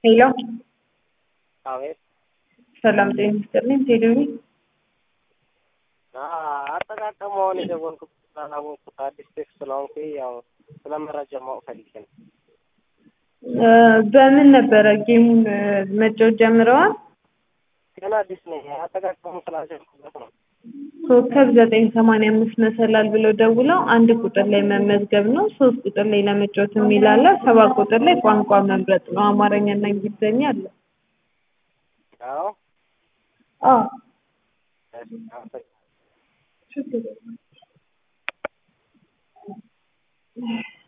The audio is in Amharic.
ሄሎ አቤት ሰላም ጤና ይስጥልኝ። ቴሌቪ አጠቃቀመውን የደወልኩት ስላላወቅኩት አዲስ ቴክ ስለሆንኩ ያው ስለ መረጃ ማወቅ ፈልጌ ነው። እ በምን ነበረ ጌሙን እ መጫወት ጀምረዋል? ገና አዲስ ነኝ። አጠቃቀሙን ስላልጀመርኩበት ነው። ኮከብ ዘጠኝ ሰማንያ አምስት መሰላል ብለው ደውለው አንድ ቁጥር ላይ መመዝገብ ነው። ሶስት ቁጥር ላይ ለመጫወት የሚል አለ። ሰባት ቁጥር ላይ ቋንቋ መምረጥ ነው። አማርኛና እንግሊዝኛ አለ። አዎ አዎ እሺ፣ አመሰግናለሁ። ችግር የለም።